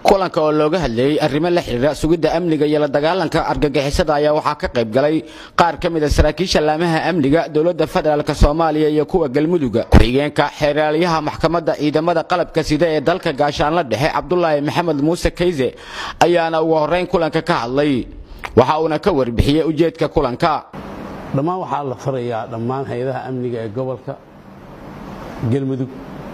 kulanka oo looga hadlayey arrimo la xidhiira sugidda amniga iyo la dagaalanka argagixisada ayaa waxaa ka qayb galay qaar ka mid a saraakiisha laamaha amniga dowladda federaalk soomaaliya iyo kuwa galmuduga ku-xigeenka xeeraalyaha maxkamadda ciidamada qalabka sida ee dalka gaashaanla dhexe cabdulaahi maxamed muuse kayse ayaana ugu horrayn kulanka ka hadlay waxa uuna ka warbixiyey ujeedka kulanka dhammaan waxaa la farayaa dhammaan hay-adaha amniga ee gobolka galmudug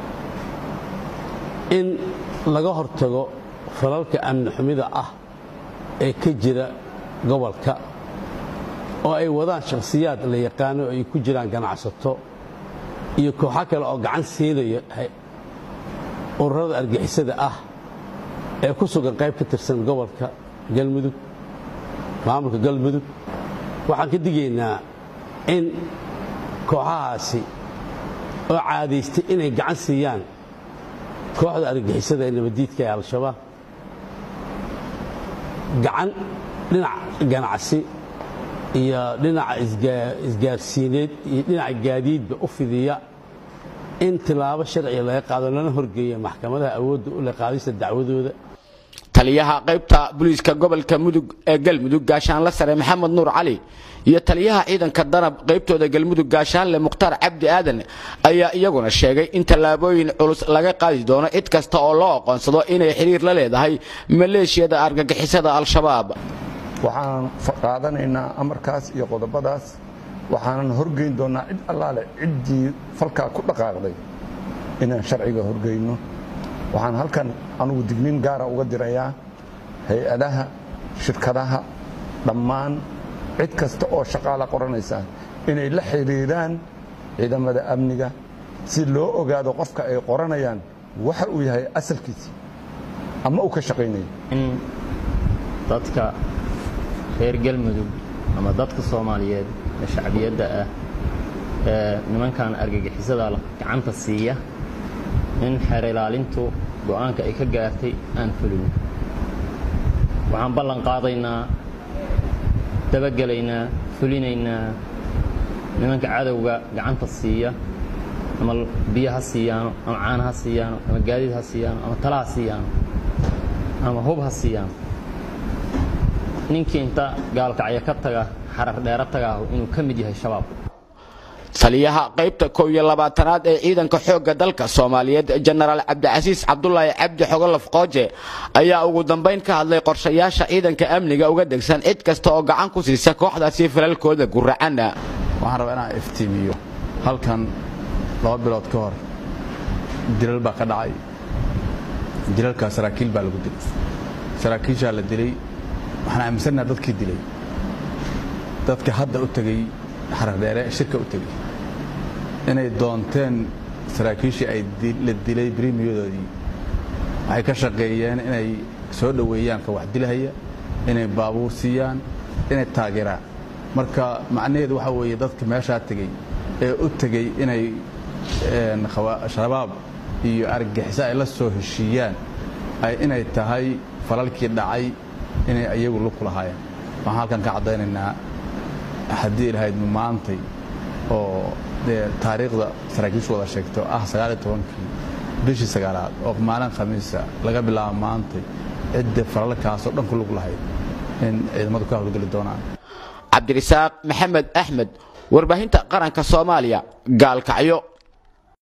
in laga hortago falalka amni xumida ah ee ka jira gobolka oo ay wadaan shakhsiyaad la yaqaano ay ku jiraan ganacsato iyo kooxo kale oo gacan siinaya ururada argixisada ah ee ku sugan qayb ka tirsan gobolka galmudug maamulka galmudug waxaan ka digaynaa in kooxahaasi oo caadaystay inay gacan siiyaan kooxda argagixisada ee nabaddiidka ee al-shabaab gacan dhinac ganacsi iyo dhinaca isgaarsiineed iyo dhinaca gaadiidba u fidiya in tilaabo sharciga laga qaado lana horgeeya maxkamadaha awoodda u leh qaadista dacwadooda taliyaha qaybta booliiska gobolka mudug ee galmudug gaashaanle sare maxamed nuur cali iyo taliyaha ciidanka danab qaybtooda galmudug gaashaanle mukhtaar cabdi aadan ayaa iyaguna sheegay in tallaabooyin culus laga qaadi doono cid kasta oo loo aqoonsado inay xidhiir la leedahay maleeshiyada argagixisada al-shabaab waxaan qaadanaynaa amarkaas iyo qodobadaas waxaanan horgeyn doonnaa cid allaale ciddii falkaa ku dhaqaaqday inaan sharciga horgeyno waxaan halkan anugu digniin gaara uga dirayaa hay-adaha shirkadaha dhammaan cid kasta oo shaqaala qoranaysa inay la xidhiiraan ciidamada amniga si loo ogaado qofka ay qoranayaan waxa uu yahay asalkiisi ama uu ka shaqaynayo in dadka reer galmudug ama dadka soomaaliyeed ee shacbiyadda ah ee nimankan argagixisada gacanta siiya in xeer ilaalintu go'aanka ay ka gaartay aan fulino waxaan ballan qaadaynaa dabagelaynaa fulinaynaa nimanka cadowga gacanta siiya ama biyo ha siiyaano ama caana ha siiyaano ama gaadiid ha siiyaano ama tala ha siiyaano ama hub ha siiyaano ninkii inta gaalkacyo ka taga xarar dheero tagaahu inuu ka mid yahay shabaab taliyaha qaybta kow iyo labaatanaad ee ciidanka xoogga dalka soomaaliyeed jenaraal cabdicasiis cabdulaahi cabdi xogolof qooje ayaa ugu dambayn ka hadlay qorshayaasha ciidanka amniga uga degsan cid kasta oo gacan ku siisa kooxdaasi falalkooda guracanna waxaan rabaa inaan iftiimiyo halkan laba bilood ka hor dilal baa ka dhacay dilalkaa saraakiil baa lagu dilay saraakiishaa la dilay waxaan aaminsannaha dadkii dilay dadka hadda u tegey xarardheere shirka u tegey inay doonteen saraakiishii ay la dilay brimiyadoodii waxay ka shaqeeyeen inay soo dhoweeyaan ka wax dilahaya inay baabuur siiyaan inay taageeraan marka macnaheedu waxaa weeye dadka meeshaa tegey ee u tegey inay shabaab iyo argagixiso ay la soo heshiiyaan inay tahay falalkii dhacay inay ayagu lug ku lahaayeen waxaan halkan ka caddaynaynaa haddii ilahayd maantay oo dee taariikhda saraakiishu wada sheegto ah sagaaliyo tobankii bishii sagaalaad oo maalin khamiisa laga bilaabo maantay cidda falalkaasoo dhan ku lug lahayd in ciidamadu ka howlgeli doonaan cabdirisaaq maxamed axmed warbaahinta qaranka soomaaliya gaalkacyo